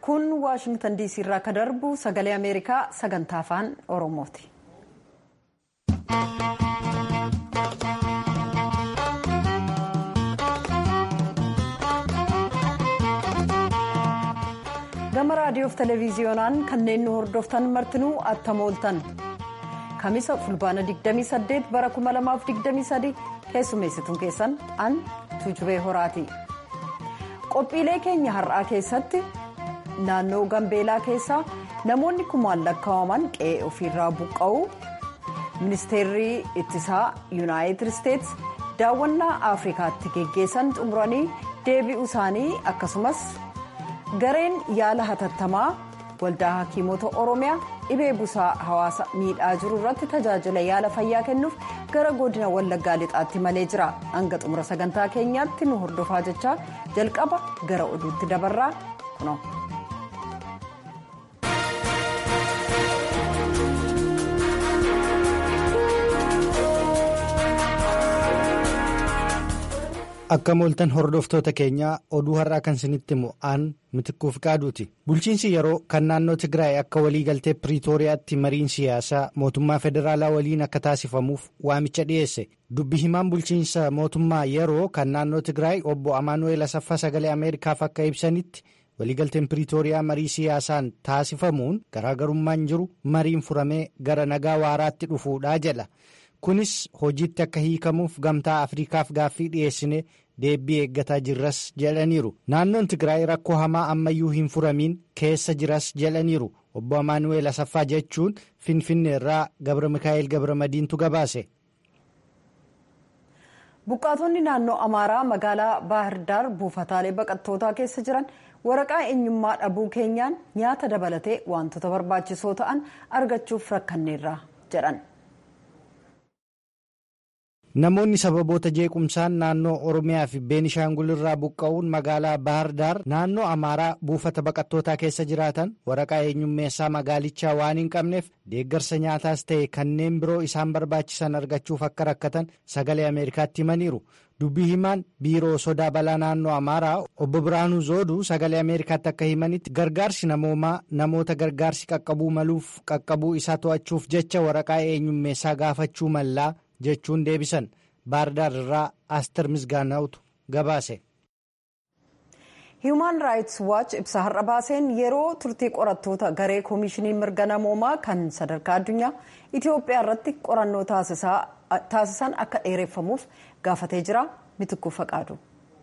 kun waashingtan diisii irraa akka darbu sagalee ameerikaa sagantaa afaan oromooti. gama raadiyoof televiziyoonaan kanneen nu hordoftan martinuu attam ooltan kamisa fulbaana 28 bara 2023 keessummeessituun keessan an tuujubee horaati qophiilee keenya har'aa keessatti naannoo gambeelaa keessaa namoonni kumaan lakkaa'aman qe'ee ofiirraa buqqa'uu ministeerri ittisaa yuunaayitid isteets daawwannaa afrikaatti geggeessan xumuranii deebi'uu isaanii akkasumas gareen yaala hatattamaa waldaa hakiimota oromiyaa dhibee busaa hawaasa miidhaa jiru irratti tajaajila yaala fayyaa kennuuf gara godina wallaggaa lixaatti malee jira hanga xumura sagantaa keenyaatti nu hordofaa jechaa jalqaba gara oduutti dabarraa kuno. akka mooltan hordoftoota keenyaa oduu har'aa kan isinitti himu aan mitikkuuf qaaduuti bulchiinsi yeroo kan naannoo tigraay akka waliigaltee piriitooriyaatti mariin siyaasaa mootummaa federaalaa waliin akka taasifamuuf waamicha dhiyeesse dubbi himaan bulchiinsa mootummaa yeroo kan naannoo tigraay obbo amaanu'eel asaffaa sagalee ameerikaaf akka ibsanitti waliigalteen piriitooriyaa marii siyaasaan taasifamuun garaagarummaan jiru mariin furamee gara nagaa waaraatti dhufuudhaa jedha. kunis hojiitti akka hiikamuuf gamtaa afriikaaf gaaffii dhiyeessine deebii eeggataa jirras jedhaniiru naannoon tigraay rakkoo hamaa ammayyuu hin furamiin keessa jiras jedhaniiru obbo amaanu'eel asaffaa jechuun finfinnee irraa gabra mikaa'el gabra madiintu gabaase. buqqaatonni naannoo amaaraa magaalaa baahirdaar buufataalee baqattootaa keessa jiran waraqaa eenyummaa dhabuu keenyaan nyaata dabalatee wantoota barbaachisoo ta'an argachuuf rakkanneerra jedhan. namoonni sababoota jeequmsaan naannoo oromiyaa fi beenishaangul irraa buqqa'uun magaalaa baahirdaar naannoo amaaraa buufata baqattootaa keessa jiraatan waraqaa eenyummeessaa magaalichaa waan hin qabneef deeggarsa nyaataas ta'e kanneen biroo isaan barbaachisan argachuuf akka rakkatan sagalee ameerikaatti himaniiru dubbii himaan biiroo sodaa balaa naannoo amaaraa obbo biraanuu zooduu sagalee ameerikaatti akka himanitti gargaarsi namoomaa namoota gargaarsi qaqqabuu maluuf qaqqabuu isaa to'achuuf jecha waraqaa eenyummeessaa gaafachuu mallaa. jechuun deebisan baahirdaar irraa aster misgaanaa'utu gabaase. hiimaan raayits waach ibsa har'a baaseen yeroo turtii qorattoota garee koomishinii mirga namoomaa kan sadarkaa addunyaa itiyoophiyaa irratti qorannoo taasisan akka dheereffamuuf gaafatee jira mitikkuu faqaadu.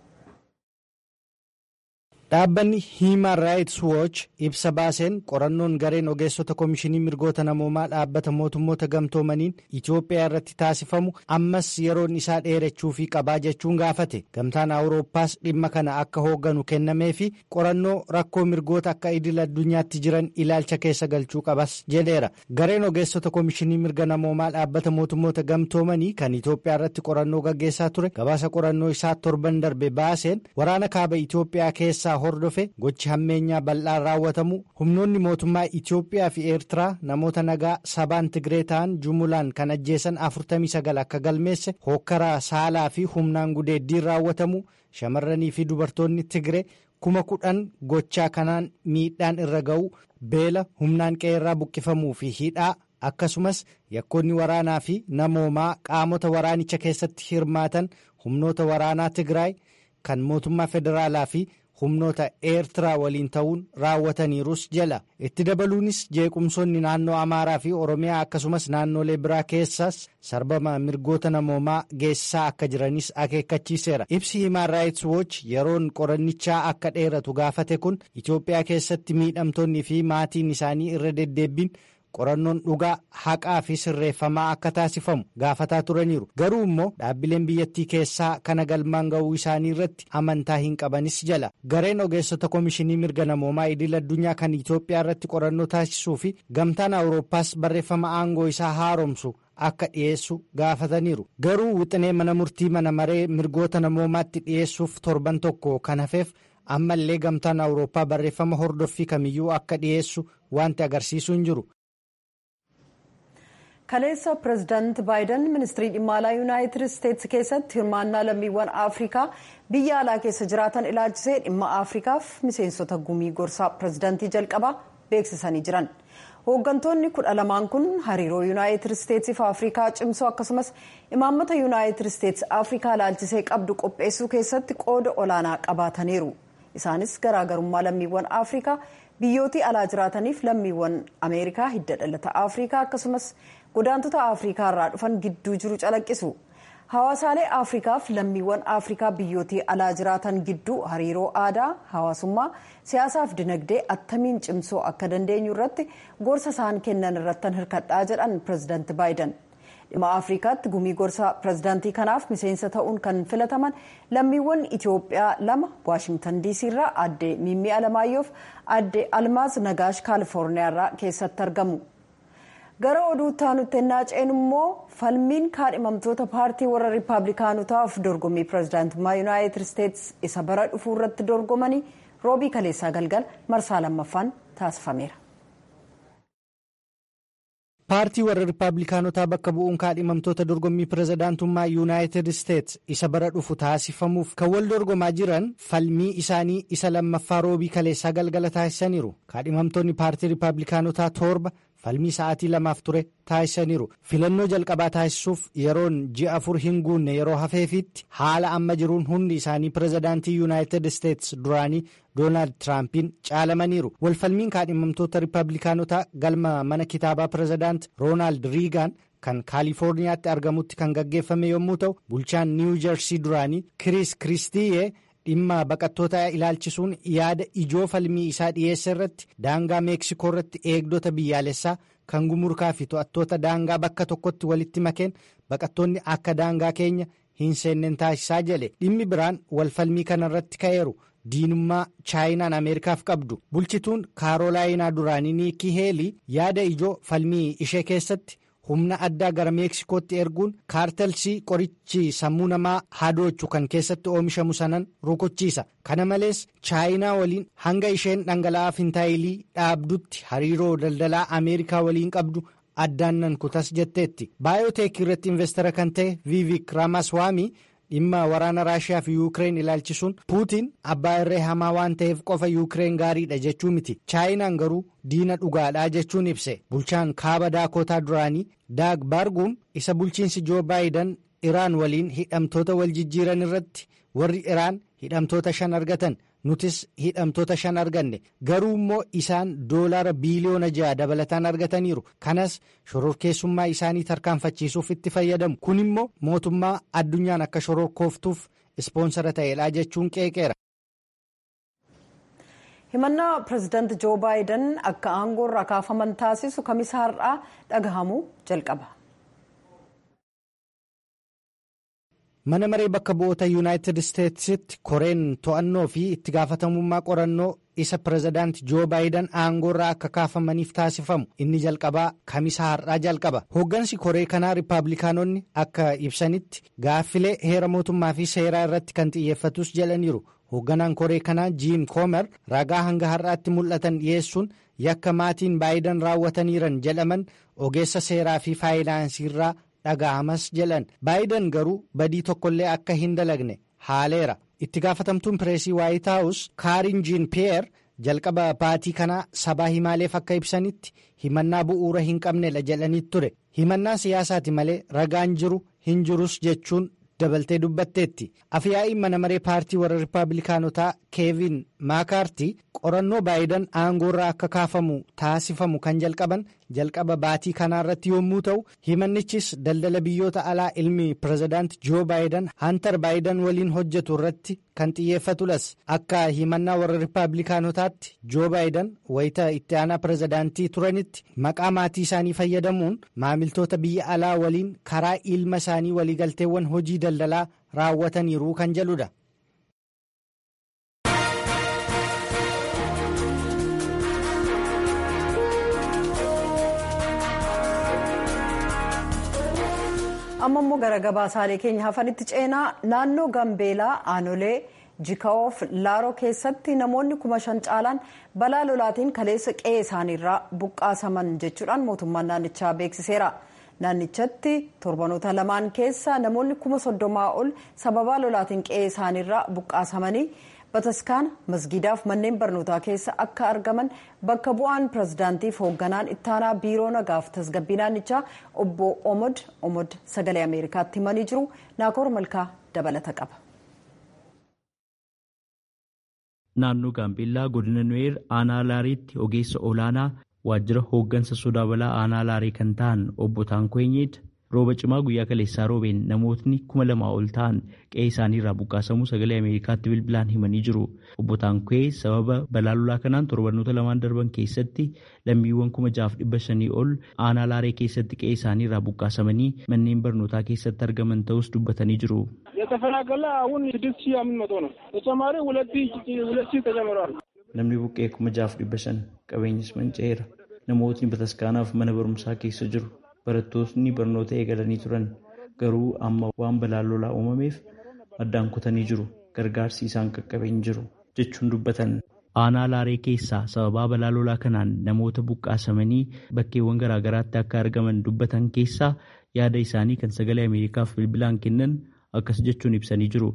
dhaabbanni hiimaan raayits wooch ibsa baaseen qorannoon gareen ogeessota koomishinii mirgoota namoomaa dhaabbata mootummoota gamtoomaniin itiyoophiyaa irratti taasifamu ammas yeroon isaa dheerachuufii qabaa jechuun gaafate gamtaan awurooppaas dhimma kana akka hoogganu kennamee fi qorannoo rakkoo mirgoota akka idil addunyaatti jiran ilaalcha keessa galchuu qabas jedheera gareen ogeessota koomishinii mirga namoomaa dhaabbata mootummoota gamtoomanii kan itiyoophiyaa irratti qorannoo gaggeessaa ture gabaasa qorannoo isaa torban darbe baaseen waraana kaaba itiyoophiyaa keessaa. hordofe gochi hammeenyaa bal'aan raawwatamu humnoonni mootummaa itiyoophiyaa fi eertiraa namoota nagaa sabaan tigree ta'an jumulaan kan ajjeesan 49 akka galmeesse hookkaraa saalaa fi humnaan gudeeddiin raawwatamu shamarranii fi dubartoonni tigree kuma kudhan gochaa kanaan miidhaan irra ga'u beela humnaan qe'eerraa buqqifamuu fi hidhaa akkasumas yakkoonni waraanaa fi namoomaa qaamota waraanicha keessatti hirmaatan humnoota waraanaa tigraay kan mootummaa federaalaa fi. humnoota eertiraa waliin ta'uun raawwataniirus jala itti dabaluunis jeequmsoonni naannoo amaaraa fi oromiyaa akkasumas naannolee biraa keessas sarbama mirgoota namoomaa geessisaa akka jiranis akeekkachiiseera ibsi himaan raayits wooch yeroon qorannichaa akka dheeratu gaafate kun itiyoophiyaa keessatti miidhamtoonni fi maatiin isaanii irra deddeebbiin. qorannoon dhugaa haqaa fi sirreeffamaa akka taasifamu gaafataa turaniiru garuu immoo dhaabbileen biyyattii keessaa kana galmaan ga'uu isaanii irratti amantaa hin qabanis jala gareen ogeessota koomishinii mirga namoomaa idil addunyaa kan itiyoophiyaa irratti qorannoo taasisuu fi gamtaan awurooppaas barreeffama aangoo isaa haaromsu akka dhiyeessu gaafataniiru garuu wixinee mana murtii mana maree mirgoota namoomaatti dhiyeessuuf torban tokko kan hafeef ammallee gamtaan awurooppaa barreeffama hordoffii kamiyyuu akka dhiyeessu wanti agarsiisu hin jiru. kaleessa pireezidaanti baayiden ministirii dhimma alaa yuunaayitid isteetsi keessatti hirmaannaa lammiiwwan afrikaa biyya alaa keessa jiraatan ilaalchisee dhimma afrikaaf miseensota gumii gorsaa pireezidaantii jalqabaa beeksisanii jiran hooggantoonni kudha lamaan kun hariiroo yuunaayitid isteetsii fi afrikaa cimsoo akkasumas imaammata yuunaayitid isteetsi afrikaa ilaalchisee qabdu qopheessuu keessatti qooda olaanaa qabaataniiru isaanis garaagarummaa lammiiwwan afrikaa biyyootii alaa jiraataniif lammiiwwan ameerikaa hidda dhalata afrikaa akkasumas godaantota afrikaa irraa dhufan gidduu jiru calaqqisu hawaasaalee afrikaaf lammiiwwan afrikaa biyyootii alaa jiraatan gidduu hariiroo aadaa hawaasummaa siyaasaaf dinagdee attamiin cimsoo akka dandeenyu irratti gorsa isaan kennan irrattan hirkadhaa jedhan pireezidaanti baayiden dhimma afrikaatti gumii gorsa pireezidaantii kanaaf miseensa ta'uun kan filataman lammiiwwan itiyoophiyaa lama waashingtan diisii irraa aadde miimmii alamaayyoof aadde almaaz nagaash kaalifoorniyaa irraa keessatti argamu. gara oduu taanutti ennaa ceenu immoo falmiin kaadhimamtoota paartii warra riippaabilikaanotaaf dorgommii pireezidaantummaa yuunaayitid isteetsi isa bara dhufuu irratti dorgomanii roobii kaleessaa galgal marsaa lammaffaan taasifameera. paartii warra riippaabilikaanotaa bakka bu'uun kaadhimamtoota dorgommii pireezidaantummaa yuunaayitid isteetsi isa bara dhufu taasifamuuf kan wal dorgomaa jiran falmii isaanii isa lammaffaa roobii kaleessaa galgala taasisaniiru kaadhimamtoonni paartii riippaabilikaanotaa torba. falmii sa'aatii lamaaf ture taasisaniiru filannoo jalqabaa taasisuuf yeroon ji'a afur hin guunne yeroo hafeefitti haala amma jiruun hundi isaanii pireezidaantii yuunaayitid isteetsi duraanii doonaald tiraampiin caalamaniiru walfalmiin kaadhimamtoota riippaabilikaanotaa galma mana kitaabaa pireezidaant roonaald riigaan kan kaalifoorniyaatti argamutti kan gaggeeffame yommuu ta'u bulchaan niiwu jersii duraanii kiriis kiristiyee. dhimma baqattoota ilaalchisuun yaada ijoo falmii isaa dhiyeessa irratti daangaa meeksikoo irratti eegdota biyyaalessaa kan gumurkaa fi to'attoota daangaa bakka tokkotti walitti makeen baqattoonni akka daangaa keenya hin seenneen taasisaa jedhe dhimmi biraan walfalmii kana irratti ka'eeru diinummaa chaayinaan ameerikaaf qabdu bulchituun kaarolaayinaa duraanii niikii heelii yaada ijoo falmii ishee keessatti. humna addaa gara meeksikootti erguun kaartelsii qorichi sammuu namaa hadoochu kan keessatti oomishamu sanan rukuchiisa kana malees chaayinaa waliin hanga isheen dhangala'aa fintaayilii dhaabdutti hariiroo daldalaa ameerikaa waliin qabdu addaan nan kutas jetteetti baayoteek irratti investara kan ta'e viivik raamaswaamii dhimma waraana raashiyaa fi yuukireen ilaalchisuun puutiin abbaa irree hamaa waan ta'eef qofa yuukireen gaariidha jechuu miti chaayinaan garuu diina dhugaadhaa jechuun ibse bulchaan kaaba daakotaa duraanii daag baarguun isa bulchiinsi joo baayidan iraan waliin hidhamtoota wal jijjiiran irratti warri iraan hidhamtoota shan argatan nutis hidhamtoota shan arganne garuu immoo isaan doolaara biiliyoona ja'a dabalataan argataniiru kanas shororkeessummaa isaanii tarkaanfachiisuuf itti fayyadamu kun immoo mootummaa addunyaan akka shororkooftuuf ispoonsara ta'eedha jechuun qeeqeera. himannaa pireezidaanti joo baayiden akka aangoo irraa kaafaman taasisu kamisa har'aa dhagahamuu jalqaba. mana maree bakka bu'oota yuunaayitid isteetsitti koreen to'annoo fi itti gaafatamummaa qorannoo isa pireezidaanti joo baayiden aangoo irraa akka kaafamaniif taasifamu inni jalqabaa kamisa har'aa jalqaba hooggansi koree kanaa riippaabilikaanonni akka ibsanitti gaaffilee heera mootummaa fi seeraa irratti kan xiyyeeffatus jedhaniiru hoogganaan koree kanaa jiim koomer ragaa hanga har'aatti mul'atan dhiyeessuun yakka maatiin baayiden raawwataniiran jedhaman ogeessa seeraa fi faayinaansiirraa dhaga'amas jedhan baayiden garuu badii tokkollee akka hin dalagne haaleera itti gaafatamtuun pireesii waayit haawus kaarin jiin piyeer jalqaba baatii kanaa sabaa himaaleef akka ibsanitti himannaa bu'uura hin qabnedha jedhanii ture himannaa siyaasaati malee ragaan jiru hin jirus jechuun dabaltee dubbatteetti afyaa'iin mana maree paartii warra riippaabilikaanotaa keevin maakaartii qorannoo baayiden aangoo irraa akka kaafamu taasifamu kan jalqaban jalqaba baatii kanaa irratti yommuu ta'u himannichis daldala biyyoota alaa ilmi pireezidaanti joo baayiden hantar baayiden waliin hojjetu irratti kan xiyyeeffatulas akka himannaa warra riippaabilikaanotaatti joo baayiden wayita itti aanaa pireezidaantii turanitti maqaa maatii isaanii fayyadamuun maamiltoota biyya alaa waliin karaa ilma isaanii waliigalteewwan hojii daldalaa raawwataniiru kan jedhudha. amma immoo gara gabaasaalee keenya hafanitti ceenaa naannoo gambeelaa aanolee jika'oof laaroo keessatti namoonni kuma shan caalaan balaa lolaatiin kaleessa qe'ee isaaniirraa buqqaasaman jechuudhaan mootummaan naannichaa beeksiseera naannichatti torbanoota lamaan keessa namoonni kuma soddomaa ol sababaa lolaatiin qe'ee isaaniirraa buqqaasamanii bataskaana masgiidaaf manneen barnootaa keessa akka argaman bakka bu'aan pirezidaantiif hoogganaan ittaanaa biiroo nagaaf tasgabbii naannichaa obbo omod omod sagalee ameerikaatti himanii jiru naakoor malkaa dabalata qaba. naannoo gaambeellaa godina nuweer aanaa laariitti ogeessa olaanaa waajjira hooggansa sodaa balaa aanaa laarii kan ta'an obbo Taankoo'eenyeed rooba cimaa guyyaa kaleessaa roobeen namootni kuma lamaa ol ta'an qe'ee isaaniirraa buqqaasamuu sagalee ameerikaatti bilbilaan himanii jiru obbo Taankoo'ee sababa balaa lolaa kanaan torbanoota lamaan darban keessatti lammiiwwan kuma jaaf dhibba shanii ol aanaa laaree keessatti qe'ee isaaniirraa buqqaasamanii manneen barnootaa keessatti argaman ta'us dubbatanii jiru. የተፈናቀለ አሁን ስድስት ሺህ አምስት መቶ ነው ተጨማሪ ሁለት ሁለት ሺህ ተጨምረዋል። namni buqqee kuma jaaf dhibba shan qabeenyis manca'eera namootni bataskaanaaf mana barumsaa keessa jiru barattootni barnoota eegalanii turan garuu amma waan balaan lolaa uumameef addaan kutanii jiru gargaarsi isaan qaqqabeen jiru jechuun dubbatan. aanaa laaree keessaa sababaa balaa lolaa kanaan namoota buqqaasamanii bakkeewwan garaagaraatti akka argaman dubbatan keessaa yaada isaanii kan sagalee ameerikaaf bilbilaan kennan akkas jechuun ibsanii jiru.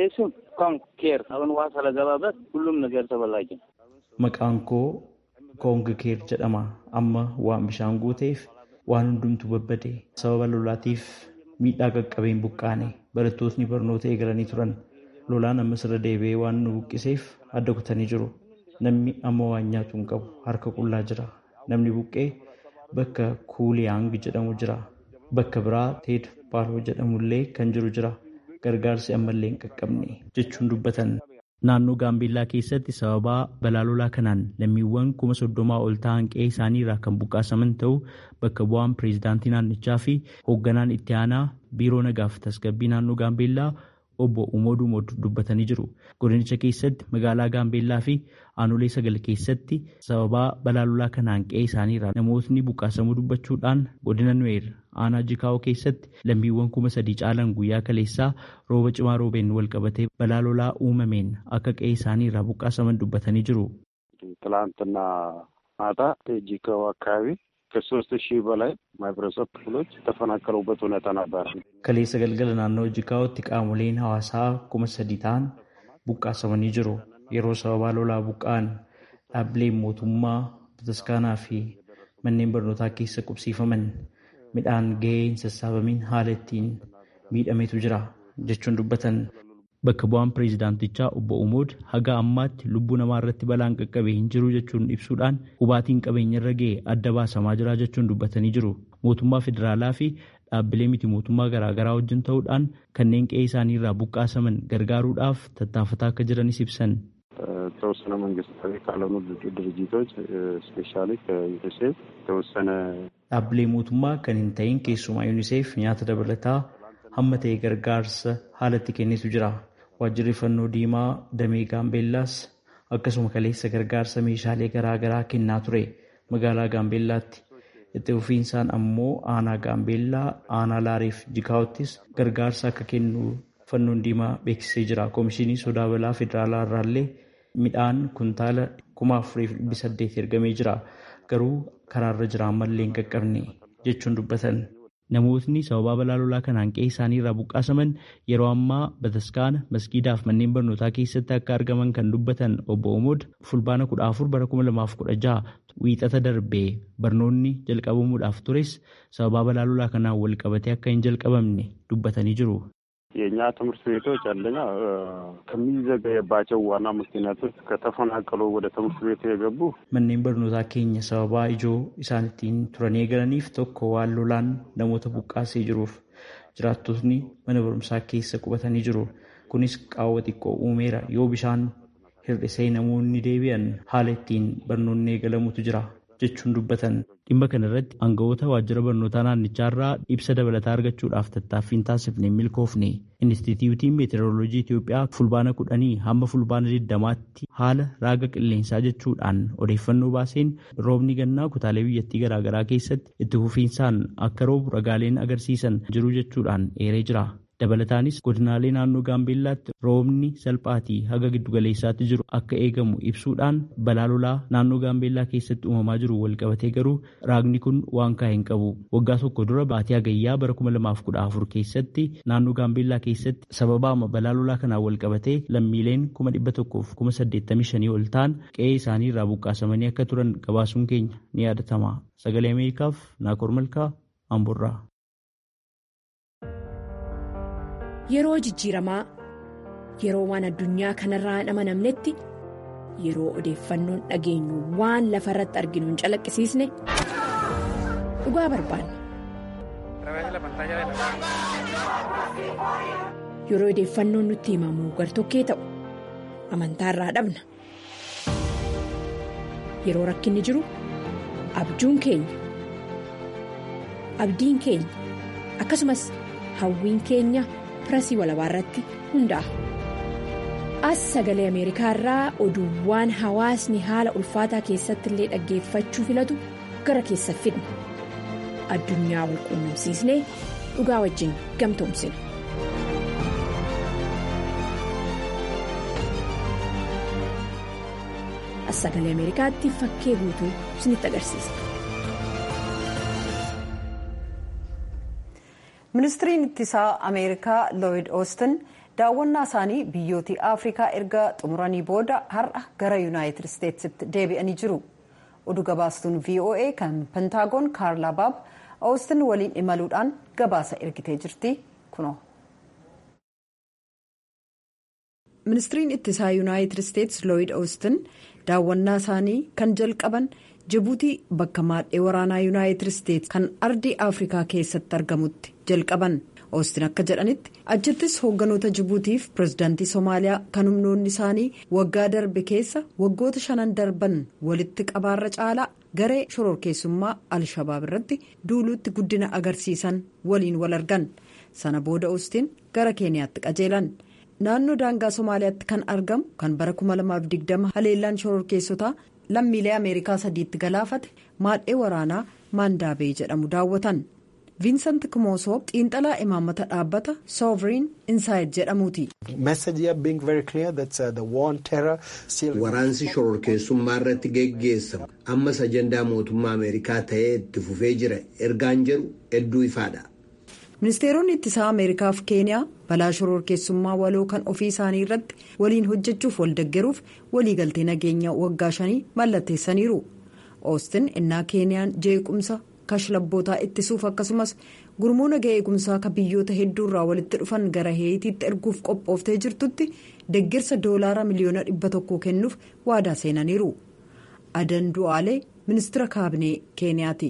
ኬር አሁን ውሃ ስለገባበት ሁሉም ነገር ተበላሸ። Maqaan koo Koong Keer jedhama. Amma waan bishaan guuteef waan hundumtu babbade. Sababa lolaatiif miidhaa qaqqabeen buqqaane. Barattootni barnoota eegalanii turan. Lolaan ammas irra deebi'ee waan nu buqqiseef adda kutanii jiru. Namni amma waan nyaatu hin qabu harka qullaa jira. Namni buqqee bakka Kuuliyaang jedhamu jira. Bakka biraa Teed Paaloo jedhamullee kan jiru jira. Gargaarsi ammallee hin qaqqabne jechuun dubbatan. Naannoo Gaambeellaa keessatti sababaa balaa lolaa kanaan lammiiwwan kuma soddomaa ol ta'an qe'ee isaaniirraa kan buqqaasaman ta'uu bakka bu'aan pireezidaantii naannichaa fi hoogganaan itti aanaa biiroo nagaaf tasgabbii naannoo Gaambeellaa obbo Umooduu Mod dubbatanii jiru. Godinicha keessatti magaalaa Gaambeellaa fi aanolee sagal keessatti sababaa balaa lolaa kanaan qe'ee isaaniirraa namootni buqqaasamuu dubbachuudhaan godina Nuweer aanaa Jikaa'oo keessatti lammiiwwan kuma sadii caalan guyyaa kaleessaa rooba cimaa roobeen wal qabatee balaa lolaa uumameen akka qe'ee isaaniirraa buqqaasaman dubbatanii jiru. ትላንትና ማታ ጂካው አካባቢ ከሶስት ሺህ በላይ ማህበረሰብ ክፍሎች የተፈናቀሉበት ሁኔታ ነበር። Kaleessa galgala naannoo Jikaa'ootti qaamoleen hawaasaa kuma sadii ta'an buqqaasamanii jiru. Yeroo sababaa lolaa buqqa'an dhaabbileen mootummaa bataskaanaa fi manneen barnootaa keessa qubsiifaman midhaan gahee hin sassaabamiin haala ittiin miidhametu jira jechuun dubbatan. Bakka bu'aan pireezidaantichaa obbo Umood haga ammaatti lubbuu namaa irratti balaan qaqqabee hin jiru jechuun ibsuudhaan hubaatiin qabeenya irra ga'e adda baasamaa jira jechuun dubbatanii jiru. Mootummaa federaalaa fi dhaabbilee miti mootummaa garaagaraa wajjin ta'uudhaan kanneen qe'ee isaanii irraa buqqaasaman gargaaruudhaaf tattaafataa akka jiranis ibsan. የተወሰነ መንግስታዊ ካልሆኑ ድርጅቶች ስፔሻሊ ከዩኒሴፍ የተወሰነ Dhaabbilee mootummaa kan hin ta'in keessumaa yuuniseef nyaata dabalataa hamma ta'e gargaarsa haalatti kennitu jira. Waajjirri fannoo diimaa damee gaambeellaas akkasuma kaleessa gargaarsa meeshaalee garaagaraa kennaa ture magaalaa gaambeellaatti. Itti fufiinsaan ammoo aanaa gaambeellaa aanaa laariif jikaa'ottis gargaarsa akka kennu fannoon diimaa beeksisee jira. Komishinii sodaa balaa federaalaa irraallee midhaan kuntaala kuma afuriif dhibbi saddeet ergamee jira. Garuu karaarra jira ammallee hin qaqqabne jechuun dubbatan. Namootni sababaa balaa lolaa kanaan qe'ee isaanii irraa buqqaasaman yeroo ammaa bataskaana masgiidaaf manneen barnootaa keessatti akka argaman kan dubbatan obbo Omood fulbaana kudha afur bara kuma lamaaf kudha jaha wiixata darbee barnoonni jalqabamuudhaaf tures sababaa balaa lolaa kanaan wal qabatee akka hin jalqabamne dubbatanii jiru. የእኛ ትምህርት ቤቶች አንደኛ ከሚዘገየባቸው ዋና ምክንያቶች ከተፈናቀሉ ወደ ትምህርት ቤት የገቡ Manneen barnootaa keenya sababaa ijoo isaan ittiin turanii eegalaniif tokko waan lolaan namoota buqqaasee jiruuf jiraattotni mana barumsaa keessa qubatanii jiru. Kunis qaawwa xiqqoo uumeera yoo bishaan hir'isee namoonni deebi'an haala ittiin barnoonni eegalamutu jira jechuun dubbatan. Dhimma kana irratti aangawoota waajjira barnootaa naannichaarraa ibsa dabalataa argachuudhaaf tattaaffiin taasifne milkoofne. Inistituutiin meeteoroloojii Itoophiyaa fulbaana kudhanii hamma fulbaana digdamaatti haala raaga qilleensaa jechuudhaan odeeffannoo baaseen roobni gannaa kutaalee biyyattii garaagaraa keessatti itti fufiinsaan akka roobu ragaaleen agarsiisan jiru jechuudhaan eeree jira. Dabalataanis godinaalee naannoo Gaambeellaatti roobni salphaatii haga giddugaleessaatti jiru akka eegamu ibsuudhaan balaa lolaa naannoo Gaambeellaa keessatti uumamaa jiru walqabatee garuu raagni kun waan kaa'e hin qabu. Waggaa tokko dura baatii hagayyaa bara kuma lamaaf kudha afur keessatti naannoo Gaambeellaa keessatti sababaama balaa lolaa kanaan walqabatee lammiileen kuma dhibba tokkoof kuma saddeettamii shanii ol ta'an qe'ee isaanii irraa buqqaasamanii akka turan gabaasuun keenya ni yaadatama. Sagalee Ameerikaaf Naakoor Malkaa Amburraa. Yeroo jijjiiramaa yeroo waan addunyaa kanarraa hin amanamnetti yeroo odeeffannoon dhageenyu waan lafa irratti arginu hin calaqqisiisne dhugaa barbaanna. Yeroo odeeffannoon nutti himamu gartokkee ta'u amantaarraa dhabna. Yeroo rakkinni jiru abjuun keenya abdiin keenya akkasumas hawwiin keenya. pirasii walabaa irratti hundaa'a. As sagalee Ameerikaa irraa oduuwwan hawaasni haala ulfaataa keessatti illee dhaggeeffachuu filatu gara keessa fidna. Addunyaa wal quunnamsiisnee dhugaa wajjin gamtoomsina. As sagalee Ameerikaatti fakkee guutuu isinitti agarsiisa. ministiriin ittisaa ameerikaa looyid oostin daawwannaa isaanii biyyoota afrikaa erga xumuranii booda har'a gara yuunaayitid isteetsitti deebi'anii jiru oduu gabaastuun voa kan pentaagoon kaarlaa baab oostin waliin imaluudhaan gabaasa ergitee jirti kunoo. ministiriin ittisaa yuunaayitid isteets looyid oostin daawwannaa isaanii kan jalqaban. jibuutii bakka maadhee waraanaa yuunaayitid isteets kan ardii afrikaa keessatti argamutti jalqaban oostin akka jedhanitti achittis hoogganoota jibuutiif pirezidaantii soomaaliyaa kan humnoonni isaanii waggaa darbe keessa waggoota shanan darban walitti qabaarra caalaa garee shororkeessummaa al-shabaab irratti duuluutti guddina agarsiisan waliin wal argan sana booda oostin gara keeniyaatti qajeelan naannoo daangaa soomaaliyaatti kan argamu kan bara 2020 haleellaan shororkeessotaa. lammiilee ameerikaa sadiitti galaafate maadhee waraanaa maandaabee jedhamu daawwatan viinsant kimoosoo xiinxalaa imaammata dhaabbata sooviriin insaayid jedhamuuti. waraansi shororkeessummaa irratti geggeessamu ammas ajandaa mootummaa ameerikaa ta'ee itti fufee jira ergaan jedhu hedduu ifaadha. ministeeronni ittisaa ameerikaaf keeniyaa balaa shororkeessummaa waloo kan ofii isaanii irratti waliin hojjechuuf waldeggeruuf waliigaltee nageenya waggaa shanii mallatteessaniiru oostin innaa keeniyaan jeequmsa kashlabbootaa ittisuuf akkasumas gurmuu nagaa eegumsaa ka biyyoota hedduurraa walitti dhufan gara heetiitti erguuf qophooftee jirtutti deeggarsa doolaara miliyoona dhibba tokko kennuuf waadaa seenaniiru adan du'aalee ministira kaabinee keeniyaati.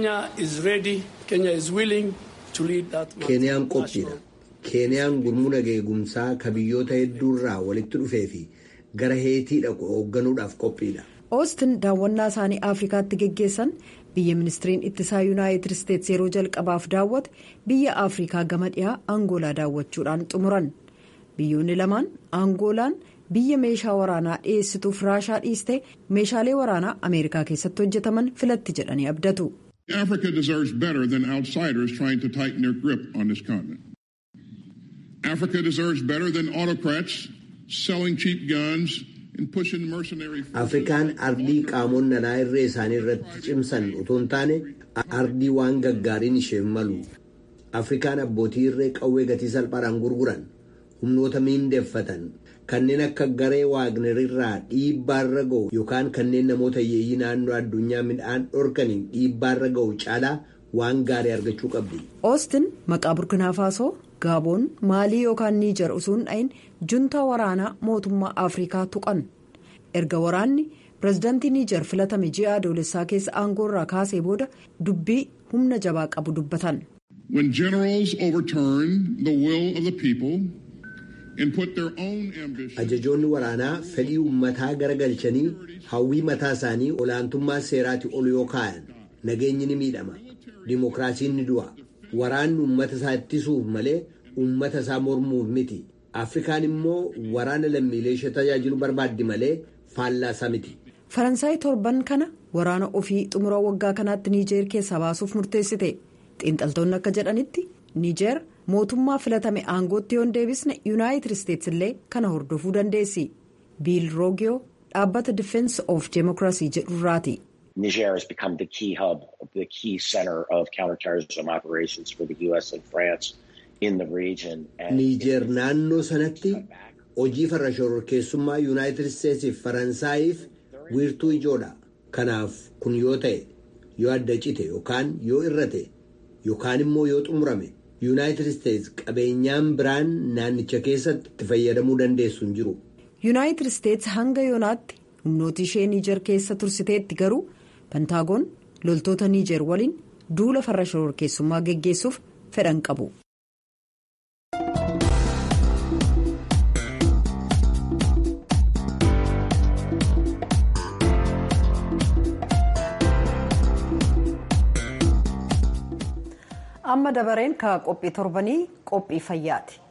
keeniyaan qophiidha keeniyaan gurmuu nagaa eegumsaa ka biyyoota hedduurraa walitti dhufee fi gara heetii dhaqu hoogganuudhaaf qophiidha. oostin daawwannaa isaanii afrikaatti geggeessan biyya ministiriin ittisaa yuunaayitid isteets yeroo jalqabaaf daawwate biyya afrikaa gama dhiyaa angoolaa daawwachuudhaan xumuran biyyoonni lamaan angoolaan biyya meeshaa waraanaa dhiyeessituuf raashaa dhiiste meeshaalee waraanaa ameerikaa keessatti hojjetaman filatti jedhanii abdatu. Africa deserves better than outsiders trying to tighten their grip on this continent. Africa deserves better than autocrats selling cheap guns and pushing mercenary Afrikaan ardii qaamonni alaa irree isaanii irratti cimsan otoo hin taane ardii waan gaggaariin isheen malu. Afrikaan abbootii irree qawwee gatii salphaadhaan gurguran humnoota miindeeffatan kanneen akka garee waagnerirraa dhiibbaarra ga'u yookaan kanneen namoota hiyyeeyyii naannoo addunyaa midhaan dhorkaniin dhiibbaarra ga'u caalaa waan gaarii argachuu qabdi. oostin maqaa burkinaa faasoo gaaboon maalii yookaan niijar osoo hin dhayin juntaa waraanaa mootummaa afrikaa tuqan erga waraanni pirezidaantii niijar filatame ji'a adoolessaa keessa aangoorraa kaasee booda dubbii humna jabaa qabu dubbatan. When generals overturn the will of the people and put their own ambitions. Ajajoonni waraanaa fedhii uummataa garagalchanii hawwii mataa isaanii olaantummaa seeraati ol yoo kaa'an nageenyi ni miidhama. Dimookiraasiin ni du'a. Waraanni uummata isaa ittisuuf malee uummata isaa mormuuf miti. Afrikaan immoo waraana lammiilee ishee tajaajilu barbaaddi malee faallaa isaa miti. faransaay torban kana waraana ofii xumura waggaa kanaatti niijeer keessaa baasuuf murteessite xiinxaltoonni akka jedhanitti niijeer mootummaa filatame aangootti yoon deebisne yuunaayitid isteetsi illee kana hordofuu dandeessi biil roogiyoo dhaabbata difeensi of deemokiraasii jedhurraati. Niger has become the key hub, the key center of counterterrorism operations for the U.S. and France in the region. Niijeer naannoo sanatti hojii farra shororkeessummaa yuunaayitid isteetsiif faransaayiif wiirtuu ijoodha. Kanaaf kun yoo ta'e yoo adda cite yookaan yoo irrate yookaan immoo yoo xumurame yuunaayitid isteets qabeenyaan biraan naannicha keessatti itti fayyadamuu dandeessu hin jiru. yuunaayitid isteets hanga yoonaatti humnoota ishee niijer keessa tursiteetti garuu pentaagoon loltoota niijer waliin duula farra shororkeessummaa geggeessuuf fedhan qabu. amma dabareen ka qophii torbanii qophii fayyaati.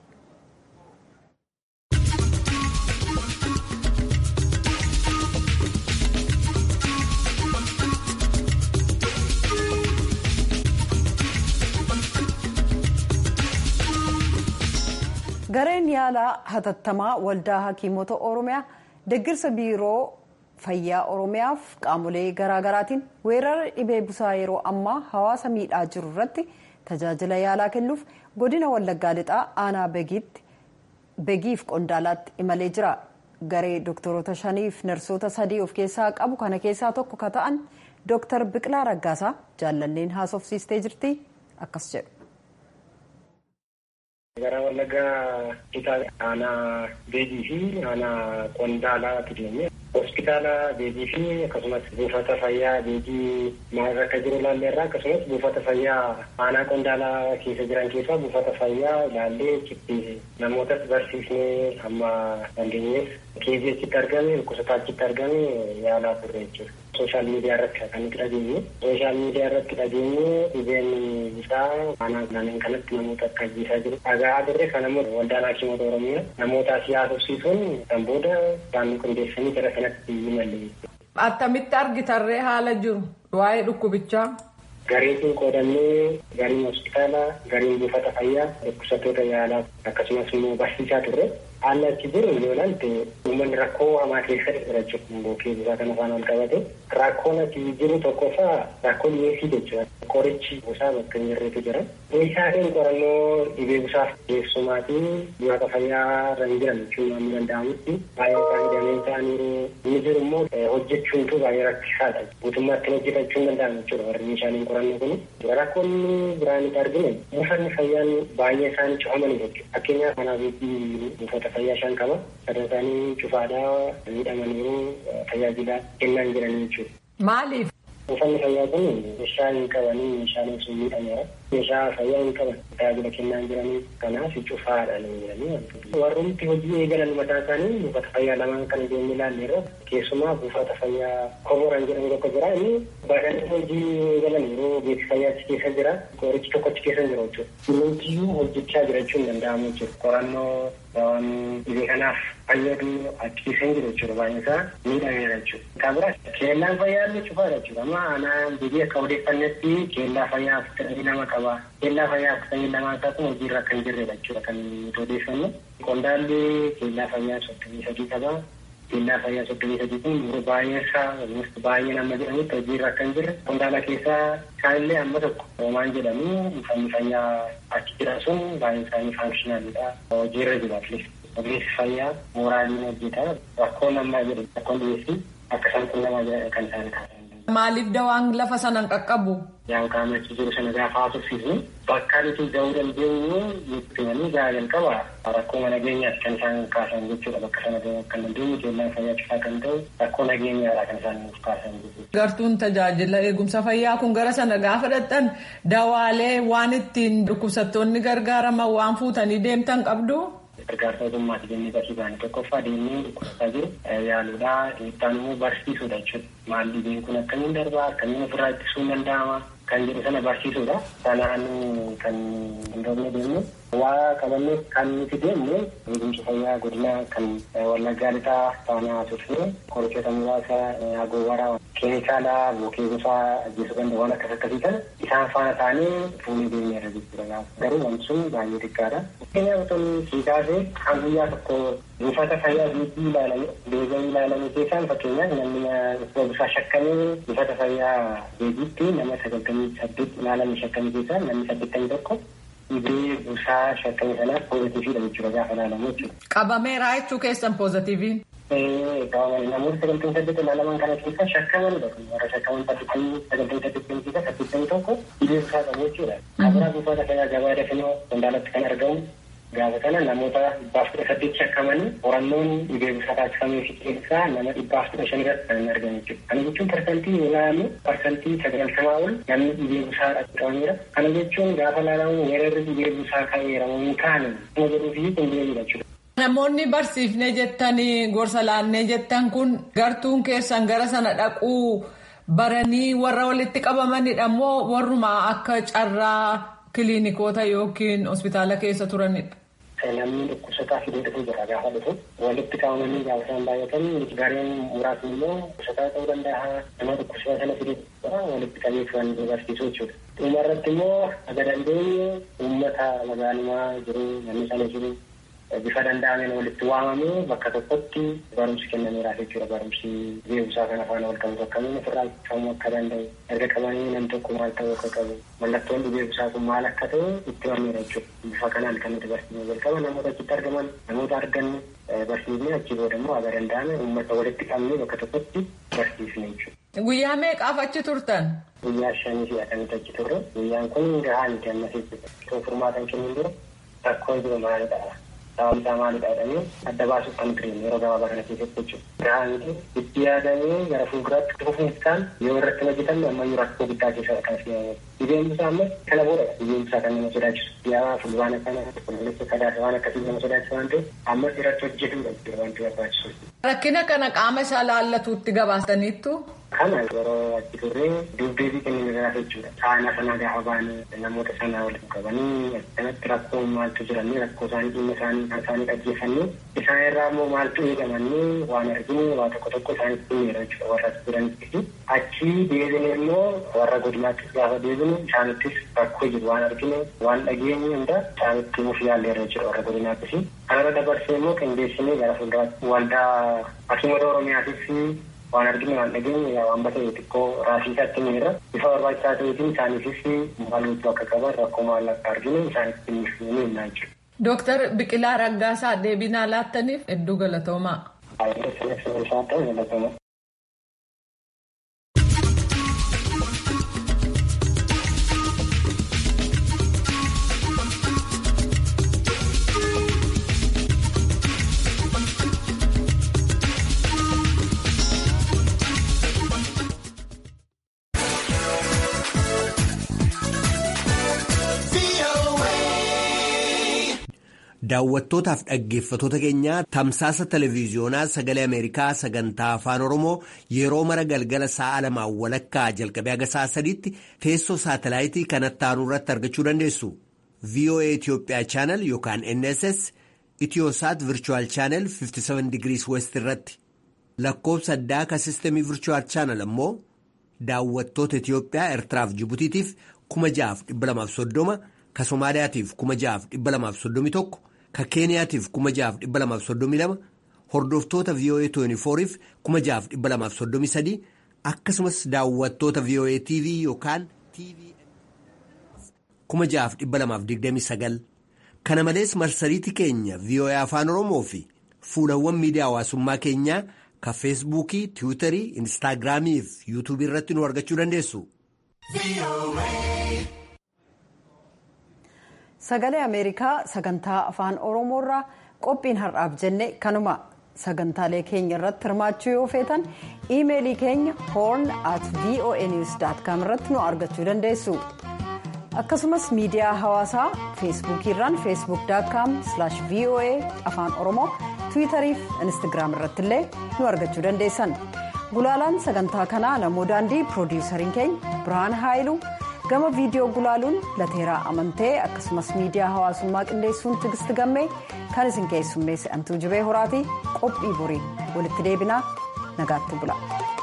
gareen yaalaa hatattamaa waldaa hakiimota oromiyaa deggirsa biiroo fayyaa oromiyaaf qaamolee garaagaraatiin weerara dhibee busaa yeroo ammaa hawaasa miidhaa jiru irratti tajaajila yaalaa kennuuf godina wallaggaa lixaa aanaa begiif qondaalaatti imalee jira garee doktoroota shaniif narsoota sadii of keessaa qabu kana keessaa tokko ka ta'an dooktar biqilaa raggaasaa jaallanneen haasofsiistee jirti akkas jedhu. gara wallaggaa lixaa aanaa beegii fi aanaa qondaalaatti deemee hospitaala beegii fi akkasumas buufata fayyaa beegii maalirra akka jiru ilaalleerra akkasumas buufata fayyaa aanaa qondaalaa keessa jiran keessaa buufata fayyaa ilaallee achitti namootas barsiisnee amma dandeenyeef keezii achitti argame dhukkubsataa achitti argame yaalaa turre jechuudha. sooshaal miidiyaa irratti kan nuti dhageenye sooshaal miidiyaa irratti dhageenye dhibeen isaa aanaa kanneen kanatti namoota akka ajjeesaa jiru dhagaa turre kanammoo waldaan hakiimota oromiyaa namoota siyaasofsiisuun kan booda isaan qindeessanii gara kanatti imalle. Attamitti argitarree haala jiru waa'ee dhukkubichaa. Gareetiin qoodannee gariin hospitaala gariin buufata fayyaa dhukkubsattoota yaalaa akkasumas immoo barsiisaa turre haalli achi jiru yoo ilaalte uummanni rakkoo hamaa keessa jira jechuudha bookee busaa kana afaan ol qabate rakkoon achi jiru tokkoffaa rakkoo dhiyeessii jechuudha qorichi busaa bakka hin jirretu jira meeshaaleen qorannoo dhibee busaaf keessumaa fi buufata fayyaa irra hin jiran jechuun waan danda'amutti baay'ee isaanii dameen ta'aniiru inni jiru immoo hojjechuuntu baay'ee rakkisaadha guutummaatti hojjetachuu hin danda'amu jechuudha warri meeshaaleen qorannoo kun rakkoon biraan itti arginu buufanni fayyaan baay'ee isaanii cufamanii jechuudha fakkeenyaaf kanaaf buufata fayyaa shan qaba sadan isaanii cufaadhaa miidhamaniiru tajaajila kennaa hin jiranii jechuudha. Maaliif? Buufanni fayyaa kun meeshaa hin qabanii meeshaaleen sun miidhameera. Meeshaa fayyaa hin qaban tajaajila kennaa hin jiranii kanaaf cufaadha ni jedhanii warroonni hojii eegalan mataa isaanii buufata fayyaa lamaan kan deemnee ilaalle irra keessumaa buufata fayyaa komoran jedhamu tokko jira inni baadhanii hojii eegalan yeroo beeksisa fayyaa achi keessa jira qorichi tokko achi keessa jira jechuudha. Kunuunsiyyuu hojjechaa jiraachuu hin danda'amu jechuudha. Qorannoo waan dhibee kanaaf fayyadu achi keessa hin jiru jechuudha baay'een isaa miidhameera jechuudha. Kan biraa keellaan fayyaa illee cufaadha jechuudha. Amma aanaa biyyi akka odeeffannetti keellaa fayyaa afurtamii lama qaba. Keellaa fayyaa afurtamii lamaa isaa kun hojiirra kan jirredha jechuudha kan nuti odeeffannu. Qondaalli keellaa fayyaa soddomii sadii qaba. Keellaa fayyaa soddomii sadii kun yeroo baay'ee isaa baay'ee nama jedhamutti hojiirra kan jirre. Qondaala keessaa isaanillee amma tokko hoomaan jedhamu uffanni fayyaa achi jiran sun baay'een isaanii faankishinaaliidha. Hojiirra jiru atleast. Ogeessi fayyaa mooraaliin hojjeta. Rakkoon ammaa jedhu rakkoon dhiyeessii akka isaan qunnamaa jedhan kan isaan kaasan. Maaliif dawaan lafa sana hin qaqqabu? Yaan qaamachi jiru sana gaafa haasofsiisnu bakka nuti gahuu dandeenyu nutti gahaa jalqaba rakkoo nageenyaati kan isaan kaasan jechuudha bakka sana gahuu kan dandeenyu keellaan fayyaa cufaa kan ta'u rakkoo nageenyaadha kan isaan nuuf kaasan jechuudha. Gartuun tajaajila eegumsa fayyaa kun gara sana gaafa dhaqxan dawaalee waan ittiin dhukkubsattoonni gargaaraman waan fuutanii deemtan qabdu. gargaarsa ogummaati jennee bakki baane tokkoffaa deemnee dhukkubsataa jiru yaaluudha itti immoo barsiisuudha jechuudha maal dhibeen kun akkamiin darbaa akkamiin ofirraa ittisuun danda'ama kan jedhu sana barsiisuudha sanaan kan hin dhoofne deemnu waa qabannee kan nuti deemne eegumsa fayyaa godina kan wallaggaa lixaa taanaa turre qorichoota muraasa agoobaraa keemikaala bookee gosaa ajjeesuu danda'u waan akkas akkasii kana isaan faana taanee fuunee deemneerra jechuudha garuu wanti sun baay'ee xiqqaadha. Fakkeenyaaf otoo sii kaasee kan guyyaa tokko buufata fayyaa biitii ilaalame beekaa ilaalame keessaan fakkeenyaaf namni gosaa shakkamee buufata fayyaa beekiitti nama sagaltamii saddeet ilaalame shakkamii keessaa namni saddeettamii tokko dhibee busaa shakkamii sanaaf poozitiiviidha jechuudha gaafa ilaalamu jechuudha. Qabameeraa jechuu keessan poozitiiviin. namoota sagaltamii saddeet ilaalaman kana keessa shakkamanidha warra shakkaman saddeettamii sagaltamii saddeettamii keessa saddeettamii tokko dhibee busaa qabu jechuudha. Kabiraa buufata fayyaa gabaa dafinoo qondaalatti kan argamu gaafa kana namoota dhibbaaf kudha saddeet shakkamanii qorannoon dhibee busaa taasifamee fi keessaa nama dhibbaaf kudha shan irratti kan argamu jechuudha. Kana jechuun parsantii yoo ilaalamu parsantii sagaltamaa ol namni dhibee busaa qabameera. Kana jechuun gaafa ilaalamu weerarri dhibee busaa ka'eera hin kaane kuma jedhuu fi kun deemudha jechuudha. Namoonni barsiifnee jettanii gorsa laannee jettan kun gartuun keessan gara sana dhaquu baranii warra walitti qabamanidha moo warruma akka carraa kiliinikoota yookiin hospitaala keessa turanidha. Namni dhukkubsataa fidee dhufuu jira gaafa dhufu walitti qabamanii gaafa isaan baay'atan gareen muraasni immoo dhukkubsataa ta'uu danda'a nama dhukkubsataa sana fidee walitti qabee kan barsiisuu jechuudha. Dhuma irratti immoo aga dandeenye uummata magaalumaa jiru namni sana jiru bifa danda'ameen walitti waamamee bakka tokkotti barumsi kennameeraaf jechuudha barumsi beekumsaa kana faana wal qabatu akkamiin ofirraa qabamuu akka danda'u erga qabanii namni tokko maal ta'uu akka qabu mallattoon beekumsaa kun maal akka ta'u itti himameera jechuudha bifa kanaan kan nuti barsiifnee jalqaba namoota achitti argaman namoota arganne barsiifnee achi booda immoo aga danda'ame uummata walitti qabnee bakka tokkotti barsiifne jechuudha. Guyyaa meeqaaf achi turtan? Guyyaa shanii fi akkanatti achi turre guyyaan kun gahaa miti ammas jechuudha. Furmaatan kennuun dura rakkoo jiru maalidha? sababni isaa maalidha jedhamee adda baasuuf kan ture yeroo gabaabaa kana keessatti jechuudha. Gahaa miti itti yaadamee gara fuulduraatti dhufuuf isaan yoo irratti hojjetan ammayyuu rakkoo guddaa keessa kan seenamu. Dhibeen isaa ammas kana booda dhibeen isaa kan nama sodaachisu. Yaa fulbaana kana qulqulleessa sadaasa waan akkasii nama sodaachisu waan ta'eef ammas irratti hojjetuudha jechuudha wanti barbaachisu. Rakkina kana qaama isaa laallatuutti gabaastaniittu. Kana yeroo achi turree dubdeebii kenninirraa jechuudha. Saana sana gaafa baane namoota sana walitti qabanii akkanatti rakkoo maaltu jiranii rakkoo isaanii dhimma isaanii kan isaanii dhaggeeffannee isaan irraa immoo maaltu eegamanii waan arginu waa tokko tokko isaanitti himeera jechuudha warra jiranitti. Achi deebine immoo warra godinaattis gaafa deebine isaanittis rakkoo jiru waan arginu waan dhageenye hunda isaanitti himuuf yaalleerra jechuudha warra godinaattis. Kanarra dabarsee immoo qindeessinee gara fuulduraatti waldaa Hakiimota Oromiyaatis waan arginu waan dhageenye waan batee xiqqoo raasii isaatti miira bifa barbaachisaa ta'eetiin isaaniifis maal gochuu akka qaban rakkoo maal akka arginu isaanitti ni himnaa jechuudha. Dooktar Biqilaa Raggaasaa deebii nuuf laattaniif hedduu galatoomaa. Baay'ee sirreessa isaa ta'u galatoomaa. Daawwattootaaf dhaggeeffatoota keenyaa tamsaasa televiiziyoonaa sagalee Ameerikaa sagantaa afaan Oromoo yeroo mara galgala sa'a lamaan walakkaa jalqabee haga sa'a sadiitti teessoo saatalaayitii kanatti aanu irratti argachuu dandeessu. VOA Itoophiyaa chaanal yookaan NSS Itiyoosaat Virchuwal chaanal 57 digirii West irratti lakkoofsa addaa ka sistemii Virchuwal chaanal ammoo daawwattoota Itiyoophiyaa Eertiraaf Jibutiitiif 6,230 ka Somaaliyaatiif 6,231 ka keeniyaatiif 6,232 hordoftoota VOA 24f 6,233 akkasumas daawwattoota VOA TV yookaan TV 6,229 kana malees marsariitii keenya VOA afaan oromoo fi fuulawwan miidiyaa hawaasummaa keenyaa ka feesbuukii tiwiitarii instaagiraamii fi yuutuubii irratti nu argachuu dandeessu. sagalee ameerikaa sagantaa afaan oromoorraa qophiin har'aaf jenne kanuma sagantaalee keenya irratti hirmaachuu yoo feetan iimeelii keenya horn at voa news com irratti nu argachuu dandeessu akkasumas miidiyaa hawaasaa feesbuukiirraan feesbuuk com voa afaan oromoo tiwiitarii fi instagiraam irratti illee nu argachuu dandeessan gulaalaan sagantaa kanaa namoo daandii piroodiwusariin keenya birhaan haayiluu gama viidiyoo gulaaluun lateeraa amantee akkasumas miidiyaa hawaasummaa qindeessuun tigisti gammee kan isin keessummeesse antuu jibee horaatii qophii borii walitti deebinaa nagaatti bula.